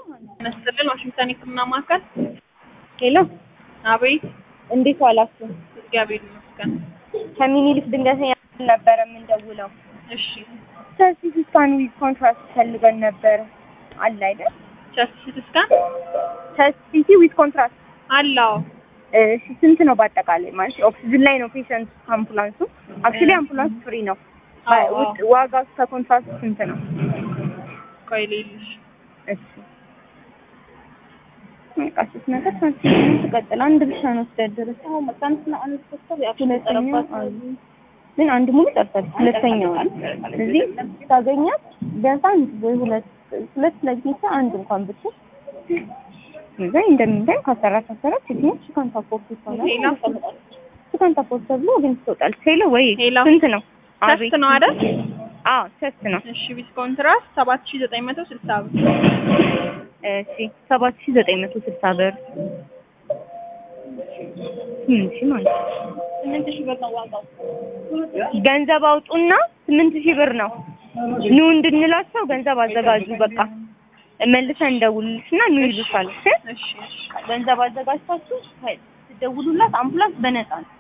መስልን ዋሽንግተን የሕክምና ማዕከል። ሄሎ፣ አቤት። እንዴት ዋላችሁ? እግዚአብሔር ይመስገን። ከሚኒሊክ ድንገተኛ ነበረ የምንደውለው። እሺ፣ ቸስት ሲቲ ስካን ዊዝ ኮንትራስት ፈልገን ነበረ። አለ አይደል? ቸስት ሲቲ ስካን ቸስት ሲቲ ዊዝ ኮንትራስት። አለው። እሺ፣ ስንት ነው በአጠቃላይ? ማለት ኦክሲጅን ላይ ነው ፔሸንት አምቡላንሱ። አክቹሊ አምቡላንስ ፍሪ ነው። አዎ፣ ውድ ዋጋው ከኮንትራስት ስንት ነው? ቆይ ልይልሽ። እሺ በቃ ሶስት ነገር ሳንቲም ትቀጥል። አንድ ብቻ ነው ወስደድረስ ሁለተኛው አሉ ግን አንድ ሙሉ ጠርታለች። ሁለተኛው እዚህ ታገኛት ቢያንስ አንድ ወይ ሁለት ሁለት ለጌታ አንድ እንኳን ብትል እዛ እንደምንታይ ከአሰራት ከአሰራት ሴትኞች ሽካን ታፖርት ይሆናል። ሄሎ፣ ሽካን ታፖርት ተብሎ ግን ትወጣለች። ሄሎ ወይ ሄሎ። ስንት ነው? ቸስት ነው አይደል? አዎ ቸስት ነው። እሺ፣ ዊዝ ኮንትራስት ሰባት ሺህ ዘጠኝ መቶ ስልሳ ብር። እሺ ሰባት ሺህ ዘጠኝ መቶ ስልሳ ብር ስምንት ሺህ ማለት ነው። ስምንት ሺህ ብር ነው ዋጋው። ገንዘብ አውጡና ስምንት ሺህ ብር ነው። ኑ እንድንላቸው ገንዘብ አዘጋጁ። በቃ መልሰን እንደውልልሽና ኑ ይሉሻል። እሺ እሺ፣ እሺ። ገንዘብ አዘጋጅታችሁ ትደውሉላት። አምቡላንስ በነፃ ነው።